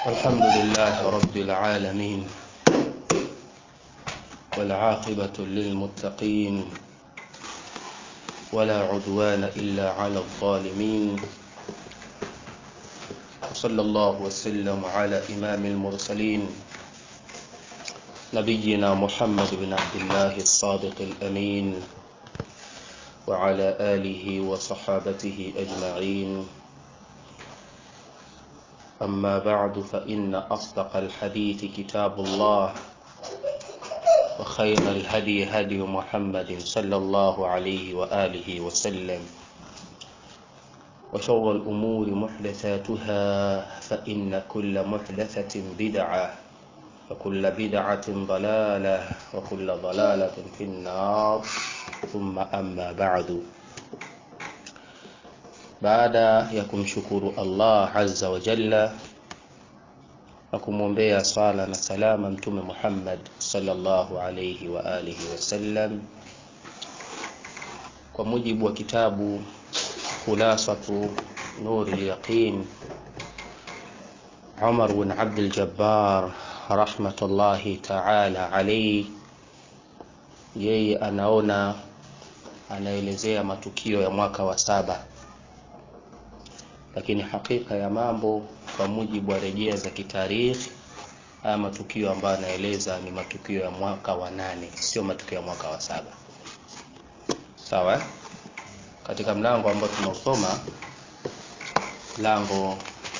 الحمد لله رب العالمين والعاقبة للمتقين ولا عدوان إلا على الظالمين وصلى الله وسلم على إمام المرسلين نبينا محمد بن عبد الله الصادق الأمين وعلى آله وصحابته أجمعين أما بعد فإن أصدق الحديث كتاب الله وخير الهدي هدي محمد صلى الله عليه وآله وسلم وشر الأمور محدثاتها فإن كل محدثة بدعة وكل بدعة ضلالة وكل ضلالة في النار ثم أما بعد baada ya kumshukuru Allah azza wa jalla na kumwombea sala na salama mtume Muhammad sallallahu alayhi wa alihi wasallam kwa mujibu wa kitabu khulasatu nuri yaqin Umar bin Abdul Jabbar rahmatullahi ta'ala alayhi yeye anaona anaelezea matukio ya mwaka wa saba lakini hakika ya mambo kwa mujibu wa rejea za kitarikhi haya matukio ambayo anaeleza ni matukio ya mwaka wa nane sio matukio ya mwaka wa saba sawa katika mlango ambao tunaosoma mlango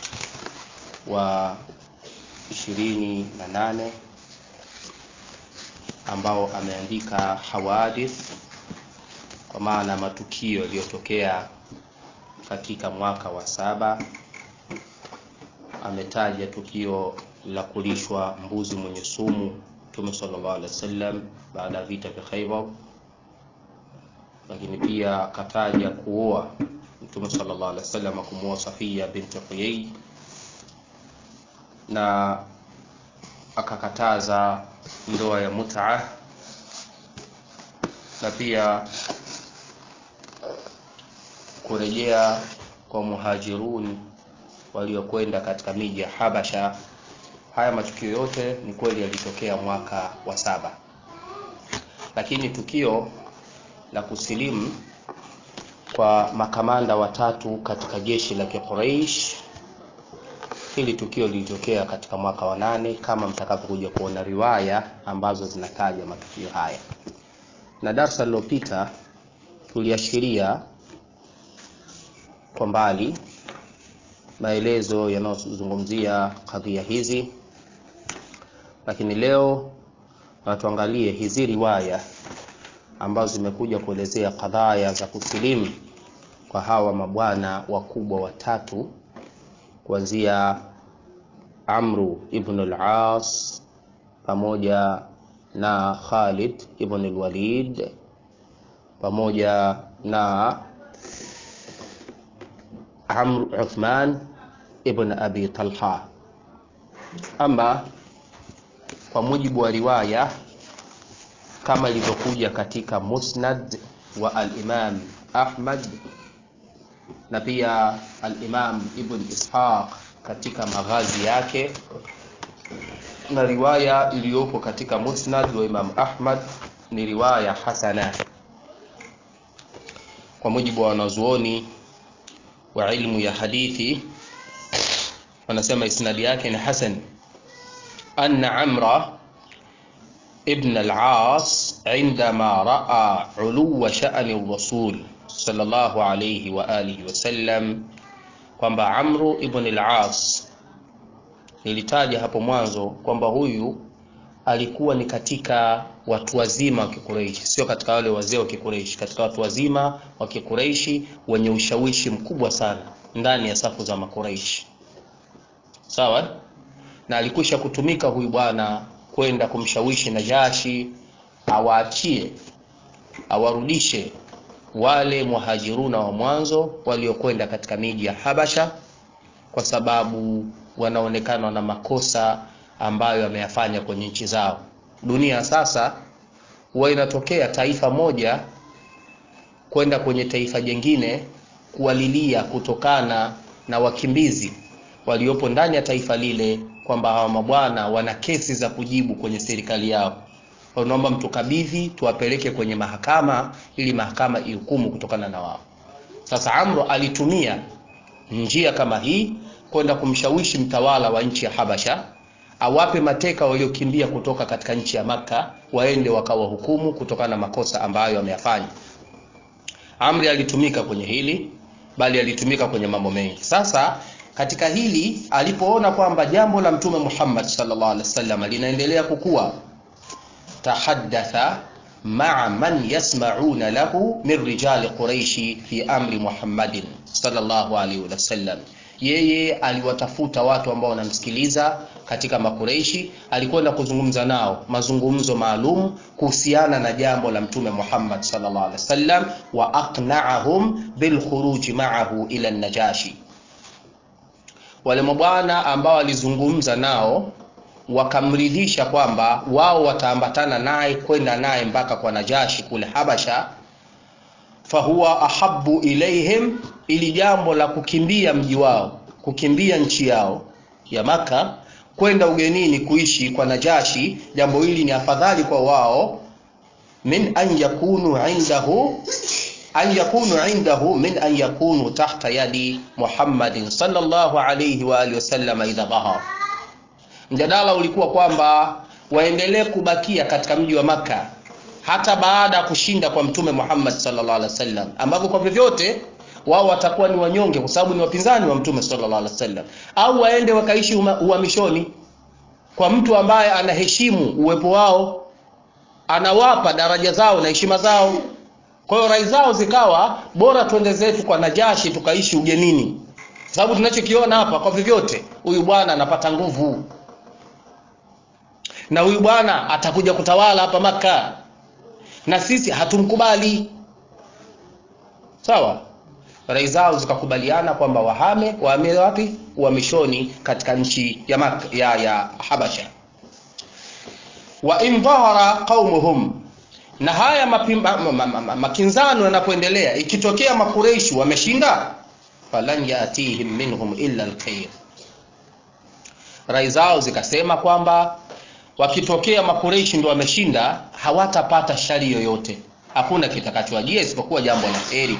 wa ishirini na nane ambao ameandika hawadith kwa maana matukio yaliyotokea katika mwaka wa saba ametaja tukio la kulishwa mbuzi mwenye sumu Mtume sallallahu alaihi wasallam baada ya vita vya Khaibar, lakini pia akataja kuoa Mtume sallallahu alaihi wasallam kumuoa Safia binti Huyay na akakataza ndoa ya mut'a na pia kurejea kwa muhajirun waliokwenda katika miji ya Habasha. Haya matukio yote ni kweli yalitokea mwaka wa saba, lakini tukio la kusilimu kwa makamanda watatu katika jeshi la Quraysh, hili tukio lilitokea katika mwaka wa nane, kama mtakavyokuja kuona riwaya ambazo zinataja matukio haya. Na darsa lililopita tuliashiria kwa mbali maelezo yanayozungumzia kadhia hizi, lakini leo natuangalie hizi riwaya ambazo zimekuja kuelezea kadhaya za kusilimu kwa hawa mabwana wakubwa watatu kuanzia Amru ibn al-As pamoja na Khalid ibn al-Walid pamoja na Amr Uthman ibn Abi Talha. Ama kwa mujibu wa riwaya kama ilivyokuja katika Musnad wa al-Imam Ahmad na pia al-Imam Ibn Ishaq katika maghazi yake na riwaya iliyopo katika Musnad wa Imam Ahmad ni riwaya hasana kwa mujibu wa wanazuoni wa ilmu ya hadithi wanasema isnadi yake ni hasan anna amra ibn al-as عندما راى علو شان الرسول صلى الله عليه واله وسلم kwamba amru ibn al-as nilitaja hapo mwanzo kwamba huyu alikuwa ni katika watu wazima wa Kikureishi, sio katika wale wazee wa Kikureishi, katika watu wazima wa Kikureishi wenye ushawishi mkubwa sana ndani ya safu za Makureishi. Sawa? Na alikwisha kutumika huyu bwana kwenda kumshawishi Najashi awaachie, awarudishe wale muhajiruna wa mwanzo waliokwenda katika miji ya Habasha kwa sababu wanaonekana na makosa ambayo ameyafanya kwenye nchi zao. Dunia sasa huwa inatokea taifa moja kwenda kwenye taifa jingine kuwalilia kutokana na wakimbizi waliopo ndani ya taifa lile kwamba hawa mabwana wana kesi za kujibu kwenye serikali yao naomba mtukabidhi tuwapeleke kwenye mahakama ili mahakama ihukumu kutokana na wao sasa amro alitumia njia kama hii kwenda kumshawishi mtawala wa nchi ya habasha awape mateka waliokimbia kutoka katika nchi ya makka waende wakawahukumu kutokana na makosa ambayo wameyafanya amri alitumika kwenye hili bali alitumika kwenye mambo mengi sasa katika hili alipoona kwamba jambo la mtume muhammad sallallahu alaihi wasallam linaendelea kukua tahaddatha maa man yasmauna lahu min rijali quraishi fi amri muhammadin sallallahu alaihi wasallam yeye aliwatafuta watu ambao wanamsikiliza katika makureishi alikwenda kuzungumza nao mazungumzo maalum kuhusiana na jambo la mtume muhammad sallallahu alaihi wasallam wa aqnaahum bilkhuruji maahu ila najashi wale mabwana ambao alizungumza nao wakamridhisha kwamba wao wataambatana naye kwenda naye mpaka kwa najashi kule habasha fahuwa ahabu ilaihim ili jambo la kukimbia mji wao kukimbia nchi yao ya maka kwenda ugenini kuishi kwa najashi jambo hili ni afadhali kwa wao min an yakunu indahu an yakunu indahu min an yakunu tahta yadi muhammadin sallallahu alayhi wa alihi wasallam idha dhahar mjadala ulikuwa kwamba waendelee kubakia katika mji wa maka hata baada ya kushinda kwa mtume muhammad sallallahu alaihi wasallam ambavyo kwa vyovyote wao watakuwa ni wanyonge kwa sababu ni wapinzani wa mtume sallallahu alaihi wasallam au waende wakaishi uhamishoni kwa mtu ambaye anaheshimu uwepo wao anawapa daraja zao na heshima zao kwa hiyo rai zao zikawa bora twende zetu kwa najashi tukaishi ugenini sababu tunachokiona hapa kwa vyovyote huyu bwana anapata nguvu na huyu bwana atakuja kutawala hapa maka na sisi hatumkubali sawa rai zao zikakubaliana kwamba wahame wahame wapi uhamishoni katika nchi ya, Mak ya, ya habasha wa in dhahara qaumuhum na haya mapimba, ma, ma, ma, makinzano yanapoendelea ikitokea makureishi wameshinda falan yatihim minhum illa alkhair rai zao zikasema kwamba wakitokea makureishi ndo wameshinda hawatapata shari yoyote hakuna kitakachowajia isipokuwa jambo la heri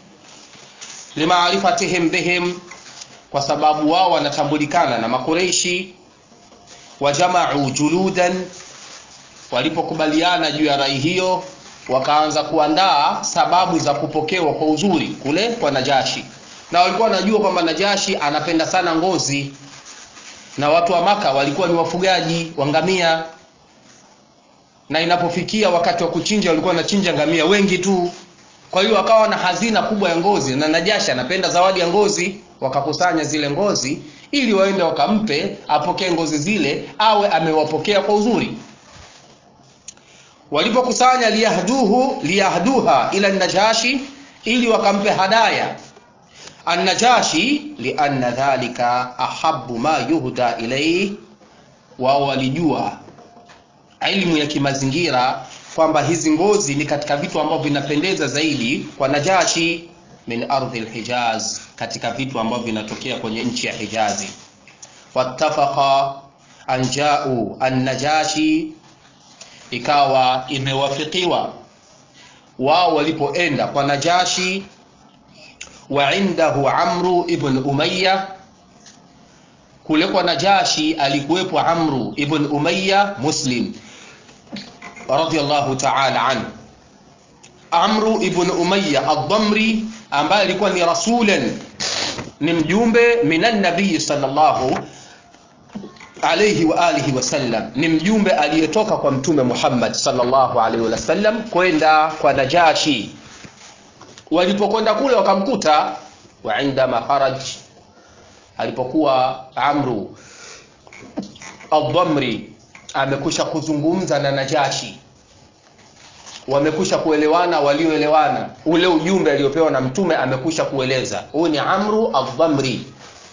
limaarifatihim bihim kwa sababu wao wanatambulikana na makureishi wajamau juludan walipokubaliana juu ya rai hiyo wakaanza kuandaa sababu za kupokewa kwa uzuri kule kwa najashi na walikuwa wanajua kwamba najashi anapenda sana ngozi na watu wa maka walikuwa ni wafugaji wa ngamia na inapofikia wakati wa kuchinja walikuwa wanachinja ngamia wengi tu kwa hiyo wakawa na hazina kubwa ya ngozi na najashi anapenda zawadi ya ngozi wakakusanya zile ngozi ili waende wakampe apokee ngozi zile awe amewapokea kwa uzuri walipokusanya liyahduhu liyahduha ila najashi ili wakampe hadaya annajashi lianna dhalika ahabu ma yuhda ilaihi wao walijua ilmu ya kimazingira kwamba hizi ngozi ni katika vitu ambavyo vinapendeza zaidi kwa najashi min ardhi lhijaz katika vitu ambavyo vinatokea kwenye nchi ya hijazi wattafaqa an jau annajashi ikawa imewafikiwa wao walipoenda kwa najashi wa indahu amru ibn umaya kule kwa najashi alikuwepo amru ibn umaya muslim radiyallahu ta'ala anhu amru ibn umaya ad-damri ambaye alikuwa ni rasulan ni mjumbe minan nabii sallallahu alayhi wa alihi wasallam ni mjumbe aliyetoka kwa mtume Muhammad sallallahu alaihi wasallam kwenda kwa Najashi walipokwenda kule wakamkuta wa indama kharaj alipokuwa Amru al-Dhamri amekusha kuzungumza na Najashi wamekusha kuelewana walioelewana ule ujumbe aliopewa na mtume amekusha kueleza huyu ni Amru al-Dhamri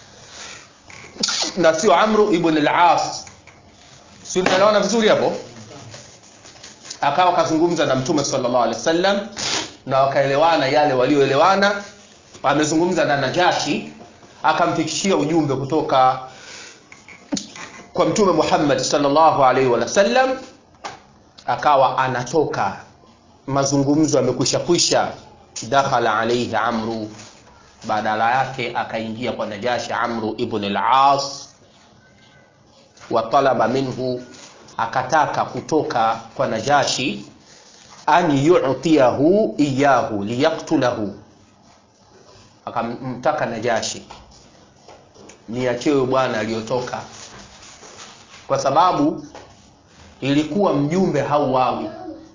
na sio Amru ibn al-As si tunaelewana vizuri hapo akawa kazungumza na mtume sallallahu alaihi wasallam na wakaelewana yale walioelewana amezungumza na Najashi akamfikishia ujumbe kutoka kwa mtume Muhammad sallallahu alaihi wasallam akawa anatoka mazungumzo yamekwisha kwisha dakhala alaihi amru badala yake akaingia kwa najashi amru ibn al-as wa talaba minhu akataka kutoka kwa najashi an yu'tiyahu iyahu liyaqtulahu akamtaka najashi niachewe bwana aliyotoka kwa sababu ilikuwa mjumbe hauawi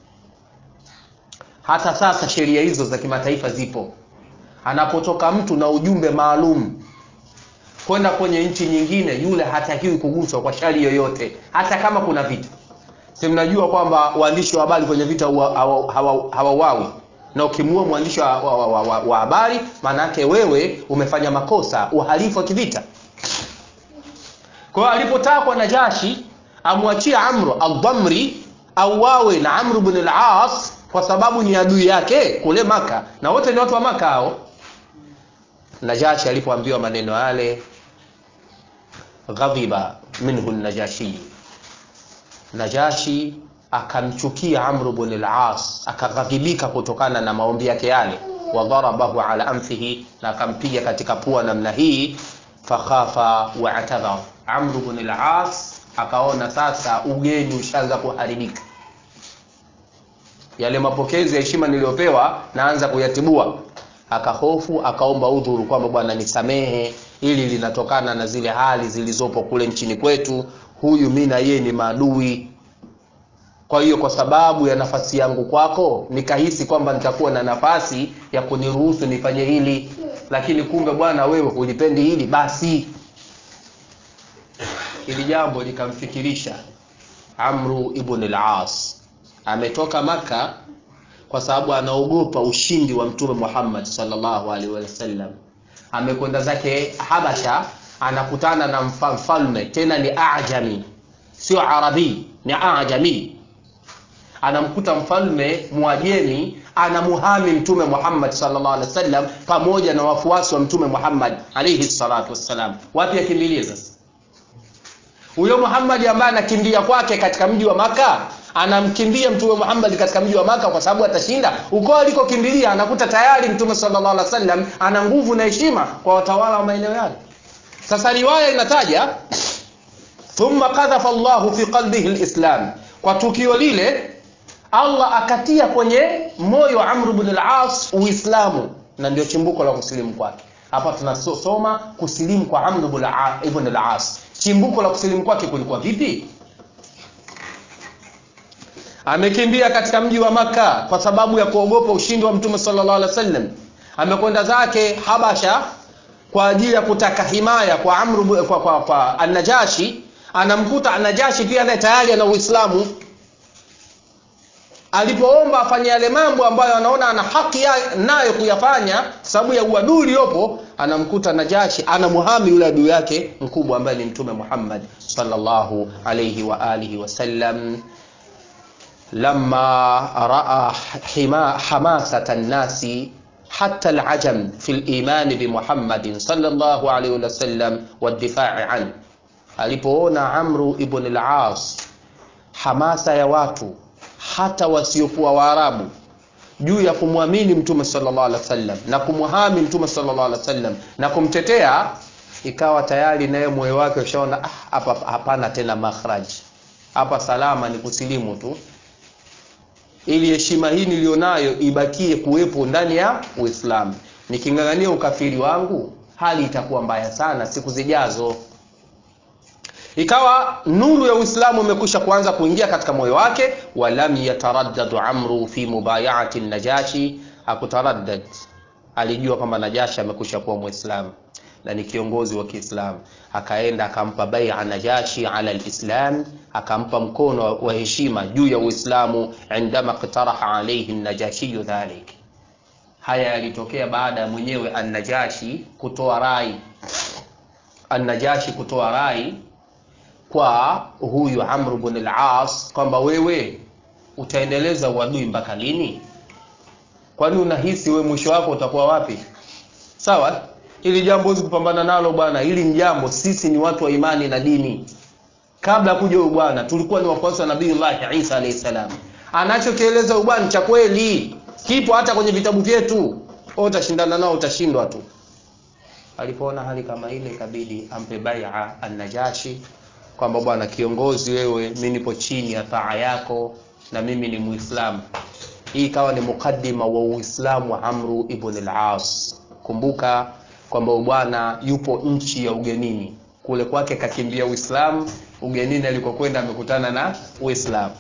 hata sasa sheria hizo za kimataifa zipo anapotoka mtu na ujumbe maalum kwenda kwenye nchi nyingine yule hatakiwi kuguswa kwa shari yoyote hata kama kuna vita si mnajua kwamba waandishi wa habari kwenye vita hawauawi na ukimuua mwandishi wa, wa, wa, wa, wa habari maana yake wewe umefanya makosa uhalifu wa kivita kwa hiyo alipotakwa najashi amwachie amru aldamri auawe na amru bn al-as kwa sababu ni adui yake kule maka na wote ni watu wa maka hao najashi alipoambiwa maneno yale ghadhiba minhu najashi najashi akamchukia amru bn al-as akaghadhibika kutokana na maombi yake yale wadharabahu ala anfihi na akampiga katika pua namna hii fakhafa waatadhar amru bn al-as akaona sasa ugeni ushaanza kuharibika yale mapokezi ya heshima niliyopewa naanza kuyatibua akahofu akaomba udhuru kwamba bwana nisamehe ili linatokana na zile hali zilizopo kule nchini kwetu huyu mi na yeye ni maadui kwa hiyo kwa sababu ya nafasi yangu kwako nikahisi kwamba nitakuwa na nafasi ya kuniruhusu nifanye hili lakini kumbe bwana wewe hulipendi hili basi hili jambo likamfikirisha amru ibn al-as ametoka maka kwa sababu anaogopa ushindi wa mtume muhammad sallallahu alaihi wasallam amekwenda zake habasha anakutana na mfalme tena ni ajami sio arabi ni ajami anamkuta mfalme mwajemi anamuhami mtume muhammad sallallahu alaihi wasallam pamoja na wafuasi wa mtume muhammad alaihi salatu wassalam wapi akimbilie sasa huyo muhammadi ambaye anakimbia kwake katika mji wa maka anamkimbia mtume muhammad katika mji wa maka kwa sababu atashinda uko alikokimbilia anakuta tayari mtume sallallahu alaihi wasallam ana nguvu na heshima kwa watawala wa maeneo yale sasa riwaya inataja thumma qadhafa llahu fi qalbihi lislam kwa tukio lile allah akatia kwenye moyo wa amr bn al-as uislamu na ndio chimbuko la kusilimu kwake hapa tunasoma kusilimu kwa amr ibn al-as chimbuko la kusilimu kwake kulikuwa vipi amekimbia katika mji wa maka kwa sababu ya kuogopa ushindi wa mtume sallallahu alaihi wasallam amekwenda zake habasha kwa ajili ya kutaka himaya kwa amru kwa, kwa, kwa anajashi anamkuta anajashi pia naye tayari ana uislamu alipoomba afanye yale mambo ambayo anaona ana haki nayo kuyafanya sababu ya uadui uliopo anamkuta najashi anamuhami yule adui yake mkubwa ambaye ni mtume muhammad sallallahu alaihi wa alihi wasallam lama raa hima, hamasata nnasi حتى العجم في الإيمان بمحمد صلى الله عليه وسلم والدفاع عنه alipoona amru ibn al-as hamasa ya watu hata wasiokuwa waarabu juu ya kumwamini mtume sallallahu alaihi wasallam na kumhami mtume sallallahu alaihi wasallam na kumtetea ikawa tayari naye moyo wake ushaona hapa ah, hapana tena makhraj hapa salama ni kusilimu tu ili heshima hii nilionayo ibakie kuwepo ndani ya uislamu niking'ang'ania ukafiri wangu hali itakuwa mbaya sana siku zijazo ikawa nuru ya uislamu imekwisha kuanza kuingia katika moyo wake walam yataraddadu amru fi mubayaati najashi hakutaraddad alijua kwamba najashi amekwisha kuwa mwislamu na ni kiongozi wa kiislamu akaenda akampa baia najashi ala lislam akampa mkono wa heshima juu ya uislamu indama ktaraha alaihi najashiyu dhalik haya yalitokea baada ya mwenyewe annajashi kutoa rai annajashi kutoa rai kwa huyu amru bn al-as kwamba wewe utaendeleza uadui mpaka lini kwani unahisi we mwisho wako utakuwa wapi sawa hili jambo huwezi kupambana nalo bwana hili ni jambo sisi ni watu wa imani na dini kabla kuja huyu bwana tulikuwa ni wafuasi wa nabiillahi isa alayhi salam anachokieleza huyu bwana cha kweli kipo hata kwenye vitabu vyetu wewe utashindana nao utashindwa tu alipoona hali kama ile ikabidi ampe baia an-najashi kwamba bwana kiongozi wewe mimi nipo chini ya taa yako na mimi ni muislamu hii ikawa ni mukaddima wa uislamu wa amru ibn al-as kumbuka kwamba bwana yupo nchi ya ugenini kule kwake kakimbia uislamu ugenini alikokwenda amekutana na uislamu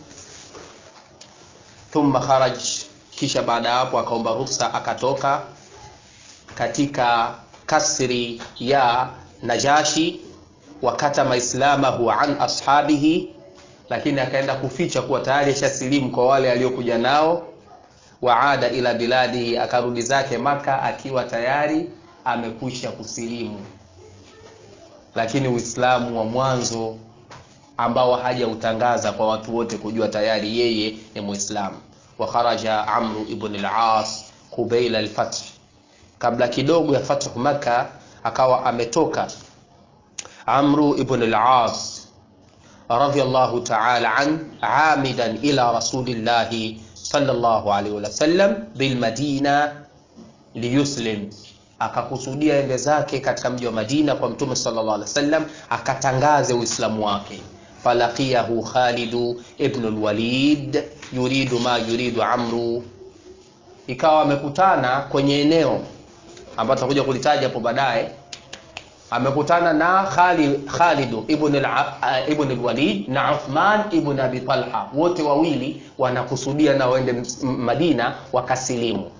thumma kharaj kisha baada ya hapo akaomba ruhusa akatoka katika kasri ya najashi wakatama islamahu an ashabihi lakini akaenda kuficha kuwa tayari ashasilimu kwa wale aliokuja nao waada ila biladihi akarudi zake maka akiwa tayari amekwisha kusilimu lakini uislamu wa mwanzo ambao hajautangaza kwa watu wote kujua tayari yeye ni muislamu wa kharaja amru ibn al-as qubaila al-fath kabla kidogo ya fathu maka akawa ametoka amru ibn al-as radiyallahu ta'ala an amidan ila rasulillahi sallallahu alaihi wasallam bil madina liyuslim akakusudia ende zake katika mji wa Madina kwa mtume sallallahu alaihi wasallam akatangaze uislamu wake falaqiyahu Khalid ibn al-Walid yuridu ma yuridu Amru ikawa amekutana kwenye eneo ambalo tutakuja kulitaja hapo baadaye amekutana na Khalid Khalid ibn al ibn al-Walid na Uthman ibn Abi Talha wote wawili wanakusudia na waende Madina wakasilimu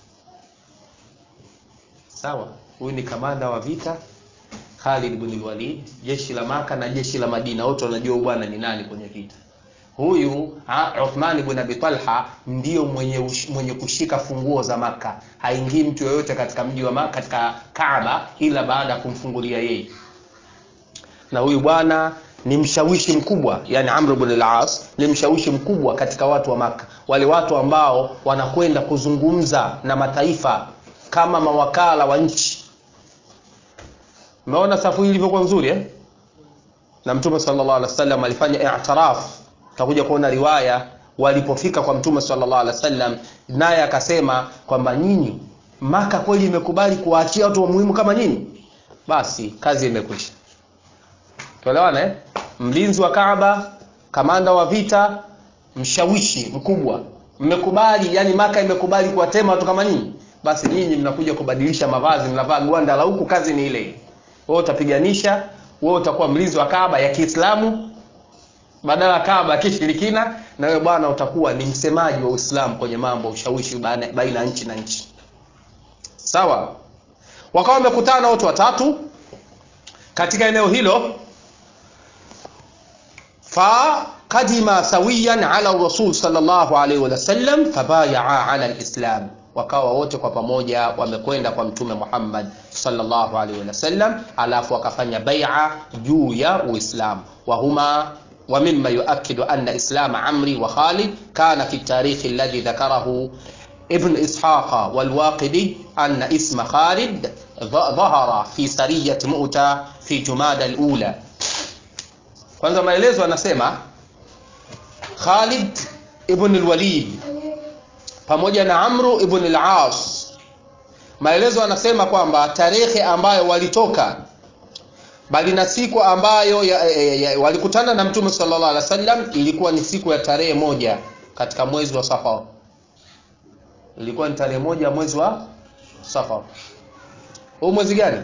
sawa huyu ni kamanda wa vita Khalid ibn Walid jeshi la Maka na jeshi la Madina wote wanajua bwana ni nani kwenye vita huyu ha, Uthman ibn Abi Talha ndio mwenye, ush, mwenye kushika funguo za Maka haingii mtu yoyote katika mji wa Maka katika Kaaba ila baada ya kumfungulia yeye na huyu bwana ni mshawishi mkubwa yani Amr ibn al-As ni mshawishi mkubwa katika watu wa Maka wale watu ambao wanakwenda kuzungumza na mataifa kama mawakala wa nchi umeona safu hii ilivyokuwa nzuri eh? na mtume sallallahu alaihi wasallam alifanya i'tiraf tutakuja kuona riwaya walipofika kwa mtume sallallahu alaihi wasallam naye akasema kwamba nyinyi maka kweli imekubali kuwaachia watu wa muhimu kama nyinyi basi kazi imekwisha tuelewana eh? mlinzi wa Kaaba kamanda wa vita mshawishi mkubwa mmekubali yani maka imekubali kuwatema watu kama nyinyi basi nyinyi mnakuja kubadilisha mavazi mnavaa gwanda la huku kazi ni ile wewe utapiganisha wewe utakuwa mlinzi wa Kaaba ya Kiislamu badala ya Kaaba ya kishirikina na wewe bwana utakuwa ni msemaji wa Uislamu kwenye mambo ushawishi baina ya nchi na nchi sawa wakawa wamekutana watu watatu katika eneo hilo fa kadima sawiyan ala rasul sallallahu alaihi wasallam fabayaa ala alislam wakawa wote kwa pamoja wamekwenda kwa mtume Muhammad sallallahu alaihi wasallam alafu wakafanya bai'a juu ya Uislamu wa huma wa mimma yuakkidu anna islam Amri wa Khalid kana fi tarikh alladhi dhakarahu ابن إسحاق والواقدي أن اسم خالد ظهر في سرية مؤتة في جماد الأولى kwanza maelezo anasema Khalid ibn al-Walid pamoja na Amru ibn al-As maelezo anasema kwamba tarehe ambayo walitoka bali na siku ambayo ya, ya, ya, walikutana na Mtume sallallahu alaihi wasallam ilikuwa ni siku ya tarehe moja katika mwezi wa Safar ilikuwa ni tarehe moja mwezi wa Safar huu mwezi gani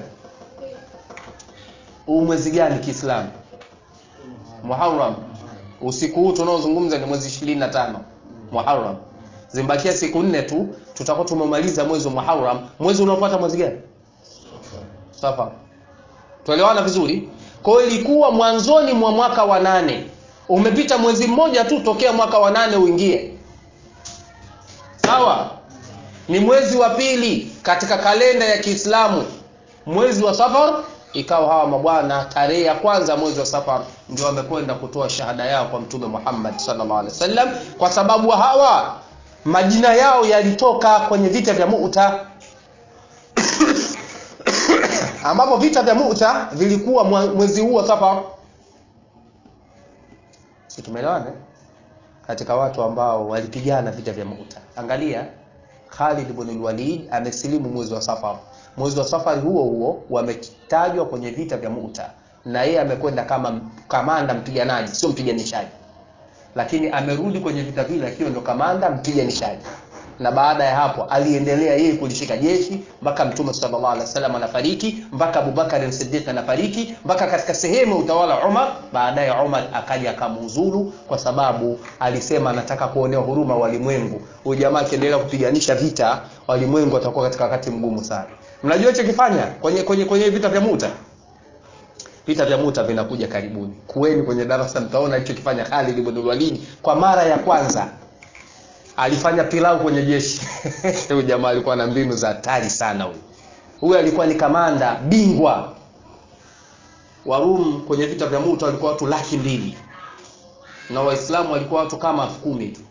huu mwezi gani Kiislamu Muharram usiku huu tunaozungumza ni mwezi 25 Muharram zimbakia siku nne tu tutakuwa tumemaliza mwezi wa Muharram mwezi unaofuata mwezi gani Safar tuelewana vizuri kwa hiyo ilikuwa mwanzoni mwa mwaka wa nane umepita mwezi mmoja tu tokea mwaka wa nane uingie sawa ni mwezi wa pili katika kalenda ya Kiislamu mwezi wa Safar ikawa hawa mabwana tarehe ya kwanza mwezi wa Safar ndio wamekwenda kutoa shahada yao kwa mtume Muhammad sallallahu alaihi wasallam kwa sababu hawa majina yao yalitoka kwenye vita vya Mu'ta ambapo vita vya Mu'ta vilikuwa mwezi huu wa Safar si tumeelewana katika watu ambao walipigana vita vya Mu'ta angalia Khalid ibn al-Walid amesilimu mwezi wa Safar mwezi wa Safari huo huo wametajwa kwenye vita vya Mu'ta na yeye amekwenda kama kamanda mpiganaji sio mpiganishaji lakini amerudi kwenye vita vile akiwa ndo kamanda mpiganishaji na baada ya hapo aliendelea yeye kulishika jeshi mpaka mtume sallallahu alaihi wasallam anafariki mpaka Abubakar as-Siddiq anafariki mpaka katika sehemu ya utawala Umar baadaye Umar akaja akamuuzulu kwa sababu alisema anataka kuonea huruma walimwengu huyu jamaa akiendelea kupiganisha vita walimwengu watakuwa katika wakati mgumu sana mnajua hicho kifanya kwenye kwenye kwenye vita vya Muta vita vya Muta vinakuja karibuni kuweni kwenye darasa mtaona hicho kifanya Khalid ibn Walid kwa mara ya kwanza alifanya pilau kwenye jeshi huyu jamaa alikuwa na mbinu za hatari sana huyu huyu alikuwa ni kamanda bingwa wa Rum kwenye vita vya Muta walikuwa watu laki mbili na waislamu walikuwa watu kama elfu kumi tu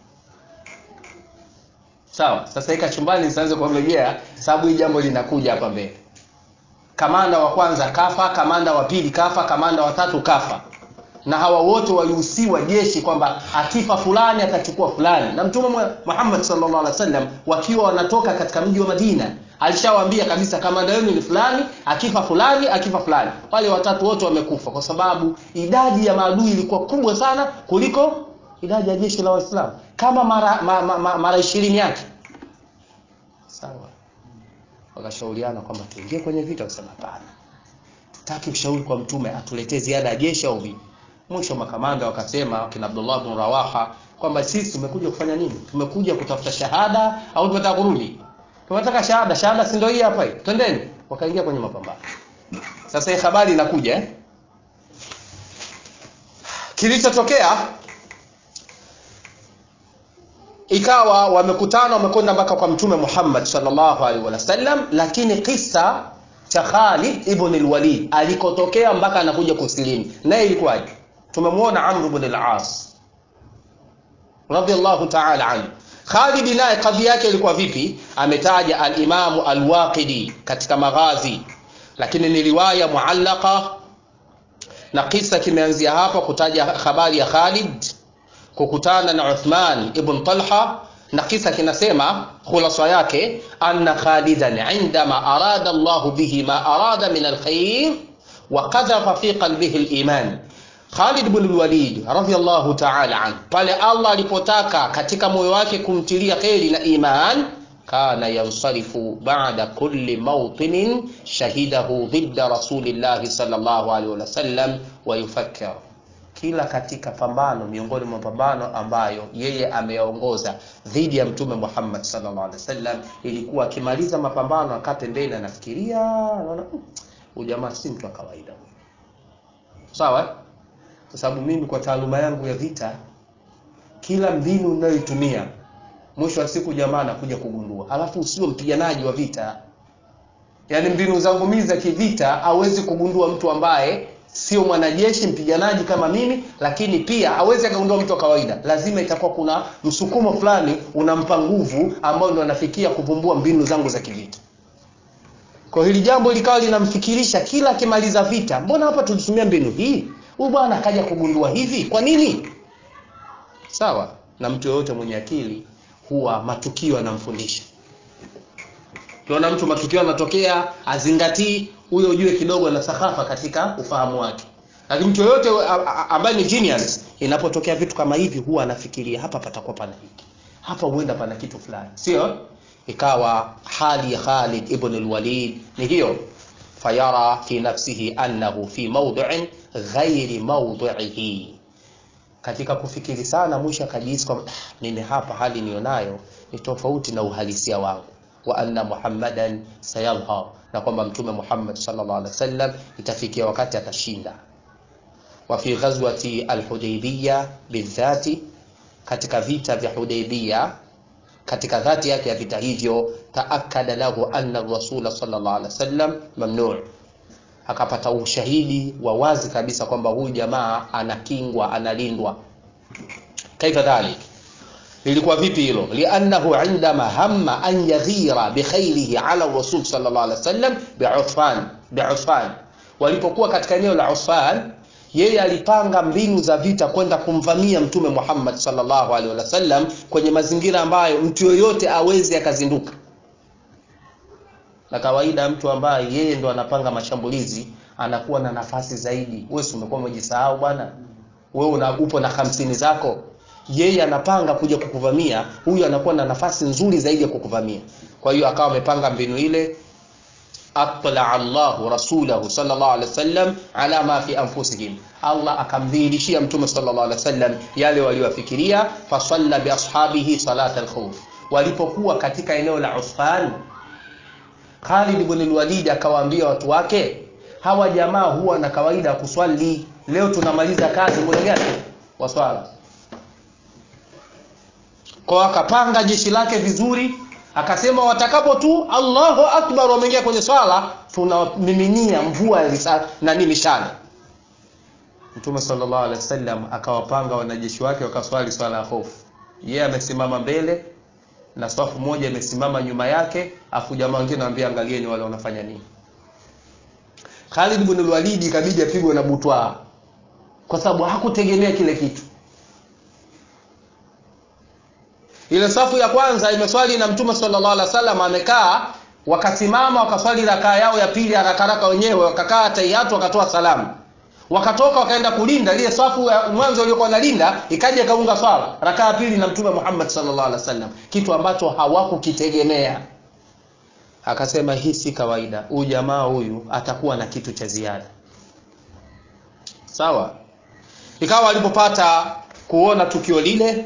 sawa sasa hii kachumbani nisianze kuongea sababu hii jambo linakuja hapa mbele kamanda wa kwanza kafa kamanda wa pili kafa kamanda wa tatu kafa na hawa wote walihusiwa jeshi kwamba akifa fulani atachukua fulani na mtume Muhammad sallallahu alaihi wasallam wakiwa wanatoka katika mji wa Madina alishawaambia kabisa kamanda wenu ni fulani akifa fulani akifa fulani wale watatu wote wamekufa kwa sababu idadi ya maadui ilikuwa kubwa sana kuliko idadi ya jeshi la waislamu kama mara ma, ma, ma, mara 20 yake sawa wakashauriana kwamba tuingie kwenye vita kusema hapana tutaki ushauri kwa mtume atuletee ziada ya jeshi au vipi mwisho makamanda wakasema kina Abdullah bin Rawaha kwamba sisi tumekuja kufanya nini tumekuja kutafuta shahada au tunataka kurudi tunataka shahada shahada si ndio hii hapa hii twendeni wakaingia kwenye mapambano sasa hii habari inakuja eh? kilichotokea ikawa wamekutana wamekwenda mpaka kwa mtume Muhammad sallallahu alaihi wasallam lakini kisa cha Khalid ibn al-Walid alikotokea mpaka anakuja kusilimu naye ilikuwaje tumemwona Amr ibn al-As radiyallahu ta'ala anhu Khalid naye kadhi yake ilikuwa vipi ametaja al-Imam al-Waqidi katika maghazi lakini ni riwaya muallaka na kisa kimeanzia hapa kutaja habari ya Khalid kukutana na Uthman ibn Talha na kisa kinasema khulasa yake anna Khalidan indama arada Allahu bihi ma arada min alkhair wa qadhafa fi qalbihi aliman Khalid ibn al-Walid radhiyallahu ta'ala an pale Allah alipotaka katika moyo wake kumtilia khairi na iman kana yansarifu ba'da kulli mawtinin shahidahu dhidda rasulillahi sallallahu alaihi wasallam wa yufakkir kila katika pambano miongoni mwa mapambano ambayo yeye ameyaongoza dhidi ya mtume Muhammad sallallahu alaihi wasallam ilikuwa akimaliza mapambano akate mbele anafikiria anaona huyu jamaa si mtu wa kawaida sawa kwa sababu mimi kwa taaluma yangu ya vita kila mbinu ninayoitumia mwisho wa siku jamaa anakuja kugundua alafu usio mpiganaji wa vita yaani mbinu zangu mimi za kivita hawezi kugundua mtu ambaye sio mwanajeshi mpiganaji kama mimi lakini pia hawezi akagundua mtu wa kawaida lazima itakuwa kuna msukumo fulani unampa nguvu ambao ndo anafikia kuvumbua mbinu zangu za kivita kwa hili jambo likawa linamfikirisha kila akimaliza vita mbona hapa tulitumia mbinu hii huyu bwana akaja kugundua hivi kwa nini sawa na mtu yoyote mwenye akili huwa matukio anamfundisha ukiona mtu matukio yanatokea azingatii huyo ujue kidogo ana sahafa katika ufahamu wake lakini mtu yoyote ambaye ni genius inapotokea vitu kama hivi huwa anafikiria hapa patakuwa pana hiki hapa huenda pana kitu fulani sio ikawa hali ya Khalid ibn al-Walid ni hiyo fayara fi nafsihi annahu fi mawdi'in ghairi mawdi'ihi katika kufikiri sana mwisho akajihisi kwamba mimi hapa hali nionayo ni tofauti na uhalisia wangu wa anna muhammadan sayalha na kwamba mtume Muhammad sallallahu alaihi wasallam itafikia wakati atashinda wa fi ghazwati al-Hudaybiyah bidhati katika vita vya Hudaybiyah katika dhati yake ya vita hivyo taakada lahu anna rasula sallallahu alaihi wasallam mamnu akapata ushahidi wa wazi kabisa kwamba huyu jamaa anakingwa analindwa kaifa dhalik lilikuwa vipi hilo liannahu indama hamma an yaghira bikhairihi ala rasul sallallahu alaihi wasallam bi'ufan bi'ufan walipokuwa katika eneo la Ufan yeye alipanga mbinu za vita kwenda kumvamia mtume Muhammad sallallahu alaihi wasallam kwenye mazingira ambayo mtu yoyote awezi akazinduka na kawaida mtu ambaye yeye ndo anapanga mashambulizi anakuwa na nafasi zaidi wewe si umekuwa umejisahau bwana wewe una upo na hamsini zako yeye anapanga kuja kukuvamia huyu anakuwa na nafasi nzuri zaidi ya kukuvamia kwa hiyo akawa amepanga mbinu ile atla Allahu rasulahu sallallahu alaihi wasallam ala ma fi anfusihim Allah akamdhihirishia mtume sallallahu alaihi wasallam yale waliofikiria fasalla bi ashabihi salat al-khawf walipokuwa katika eneo la Usfan Khalid ibn al-Walid akawaambia watu wake hawa jamaa huwa na kawaida ya kuswali leo tunamaliza kazi muda gani wa swala kwa akapanga jeshi lake vizuri akasema watakapo tu Allahu akbar wameingia kwenye swala tunamiminia mvua ya risasi na nini mishale Mtume sallallahu alaihi wasallam akawapanga wanajeshi wake wakaswali swala ya hofu yeye yeah, amesimama mbele na safu moja imesimama nyuma yake afu jamaa wengine anambia angalieni wale wanafanya nini Khalid ibn al-Walid ikabidi apigwe na butwa kwa sababu hakutegemea kile kitu ile safu ya kwanza imeswali na mtume sallallahu alaihi wasallam amekaa wakasimama wakaswali rakaa yao ya pili haraka haraka wenyewe wakakaa tahiyatu wakatoa salamu wakatoka wakaenda kulinda ile safu ya mwanzo iliyokuwa nalinda ikaja ikaunga swala rakaa ya pili na mtume Muhammad sallallahu alaihi wasallam kitu ambacho hawakukitegemea akasema hii si kawaida huyu jamaa huyu atakuwa na kitu cha ziada sawa ikawa alipopata kuona tukio lile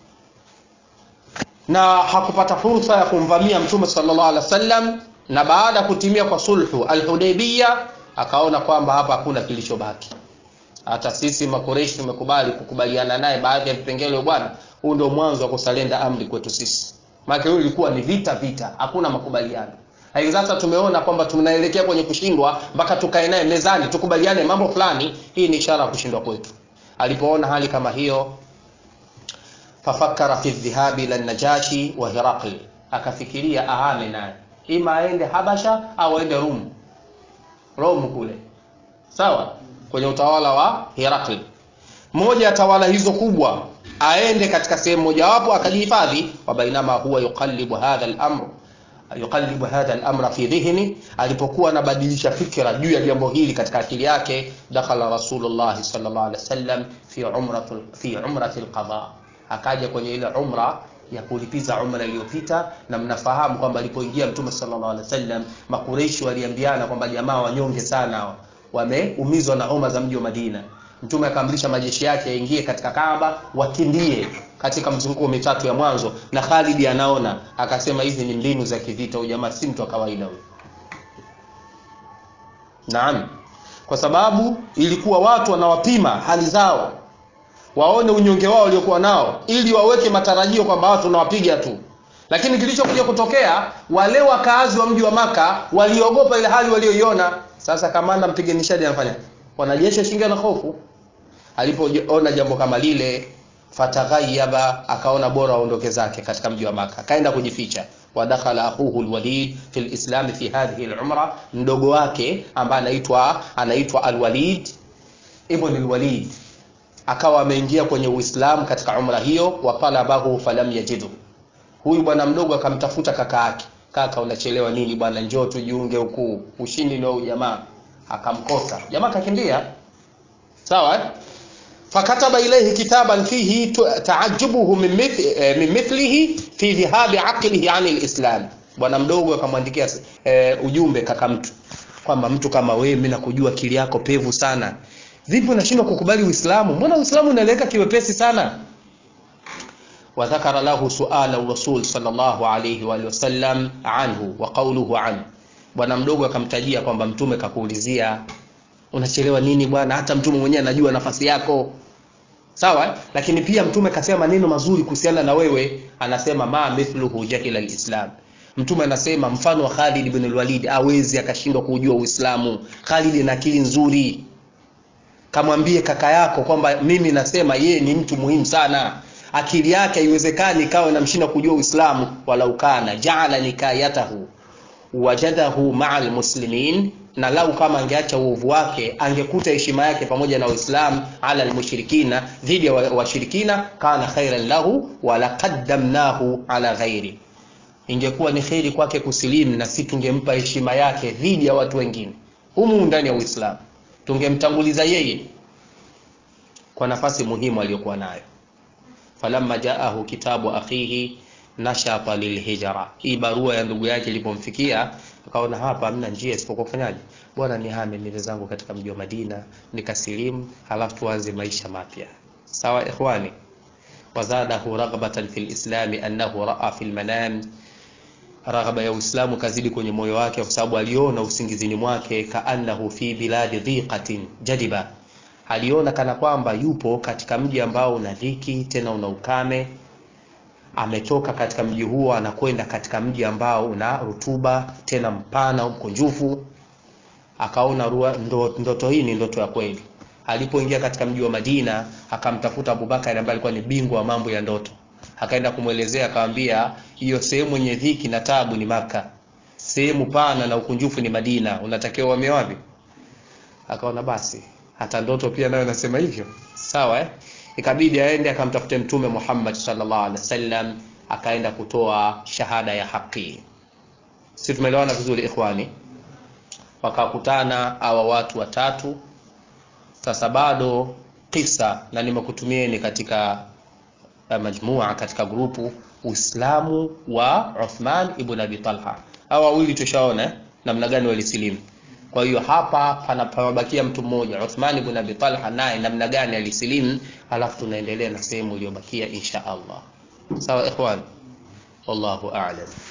na hakupata fursa ya kumvamia mtume sallallahu alaihi wasallam na baada ya kutimia kwa sulhu al-Hudaybiyah akaona kwamba hapa hakuna kilichobaki hata sisi makoreshi tumekubali kukubaliana naye baadhi ya vipengele bwana huu ndio mwanzo wa kusalenda amri kwetu sisi maana hiyo ilikuwa ni vita vita hakuna makubaliano Hayo sasa tumeona kwamba tunaelekea kwenye kushindwa mpaka tukae naye mezani tukubaliane mambo fulani hii ni ishara ya kushindwa kwetu alipoona hali kama hiyo fafakara fi dhahabi ila najashi wa hiraqli akafikiria ahame naye ima aende habasha au aende rum rom kule sawa kwenye utawala wa hirakli moja ya tawala hizo kubwa aende katika sehemu mojawapo akajihifadhi wa bainama huwa yuqallibu hadha al-amr yuqallibu hadha al-amra fi dhihni alipokuwa anabadilisha fikra juu ya jambo hili katika akili yake dakhala rasulullah sallallahu alaihi wasallam fi umratil fi umratil qada akaja kwenye ile umra ya kulipiza umra iliyopita na mnafahamu kwamba alipoingia mtume sallallahu alaihi wasallam makureishi waliambiana kwamba jamaa wanyonge sana wameumizwa na homa za mji wa Madina mtume akaamrisha majeshi yake yaingie katika Kaaba wakimbie katika mzunguko mitatu ya mwanzo na Khalid anaona akasema hizi ni mbinu za kivita huyu jamaa si mtu wa kawaida huyu Naam kwa sababu ilikuwa watu wanawapima hali zao waone unyonge wao waliokuwa nao ili waweke matarajio kwamba watu tunawapiga tu lakini kilichokuja kutokea wale wakaazi wa mji wa maka waliogopa ile hali walioiona sasa kamanda mpiganishaji anafanya wanajeshi shinga na hofu alipoona jambo kama lile fataghayyaba akaona bora aondoke zake katika mji wa maka akaenda kujificha wadakhala akhuhu alwalid fi alislam fi hadhihi alumra mdogo wake ambaye anaitwa anaitwa alwalid ibn alwalid akawa ameingia kwenye Uislamu katika umra hiyo wa talabahu falam yajidu huyu bwana mdogo akamtafuta kaka yake kaka unachelewa nini bwana njoo tujiunge huku ushindi ndio jamaa akamkosa jamaa kakimbia sawa fakataba ilayhi kitaban fihi taajubuhu min mithlihi fi dhihabi aqlihi an alislam bwana mdogo akamwandikia e, ujumbe kaka mtu kwamba mtu kama wewe mimi nakujua akili yako pevu sana vipi unashindwa kukubali uislamu mbona uislamu unaeleweka kiwepesi sana وذكر له سؤال الرسول صلى الله عليه واله وسلم عنه وقوله عنه bwana mdogo akamtajia kwamba mtume kakuulizia unachelewa nini bwana hata mtume mwenyewe anajua nafasi yako sawa lakini pia mtume kasema maneno mazuri kuhusiana na wewe anasema ma mithluhu jahila alislam mtume anasema mfano wa Khalid ibn al-Walid awezi akashindwa kujua Uislamu Khalid ana akili nzuri kamwambie kaka yako kwamba mimi nasema yeye ni mtu muhimu sana akili yake haiwezekani ikawa inamshinda kujua Uislamu wala ukana jaala nikayatahu wajadahu ma'a almuslimin na lau kama angeacha uovu wake angekuta heshima yake pamoja na Uislamu ala almushrikina dhidi ya washirikina, kana khairan lahu wala qaddamnahu ala ghairi, ingekuwa ni kheri kwake kusilimu na si tungempa heshima yake dhidi ya watu wengine humu ndani ya Uislamu, tungemtanguliza yeye kwa nafasi muhimu aliyokuwa nayo. falamma jaahu kitabu akhihi nashata lilhijra, hii barua ya ndugu yake ilipomfikia akaona hapa hamna njia isipokuwa kufanyaje, bwana nihame nile zangu katika mji wa Madina nikasilimu, halafu tuanze maisha mapya. Sawa ikhwani, wazadahu raghbatan fil islami annahu raa fil manam, raghaba ya Uislamu kazidi kwenye moyo wake, kwa sababu aliona usingizini mwake, kaannahu fi biladi dhiqatin jadiba, aliona kana kwamba yupo katika mji ambao una dhiki tena una ukame ametoka katika mji huo anakwenda katika mji ambao una rutuba tena mpana mkunjufu. Akaona ndo, ndoto hii ni ndoto ya kweli. Alipoingia katika mji wa Madina akamtafuta Abubakar ambaye alikuwa ni bingwa wa mambo ya ndoto, akaenda kumwelezea, akamwambia hiyo sehemu yenye dhiki na tabu ni Maka, sehemu pana na ukunjufu ni Madina, unatakiwa uhamie wapi? Akaona basi hata ndoto pia nayo nasema hivyo, sawa eh? Ikabidi aende akamtafute Mtume Muhammad sallallahu alaihi wasallam, akaenda kutoa shahada ya haki. Si tumeelewana vizuri ikhwani? Wakakutana hawa watu watatu. Sasa bado kisa, na nimekutumieni katika majmua, katika grupu Uislamu wa Uthman ibn Abi Talha. Hawa wawili tushaona namna gani walisilimu. Kwa hiyo hapa panabakia mtu mmoja Uthman ibn Abi Talha, naye namna gani alisilimu, alafu tunaendelea na sehemu iliyobakia insha Allah. Sawa ikhwan, wallahu a'lam.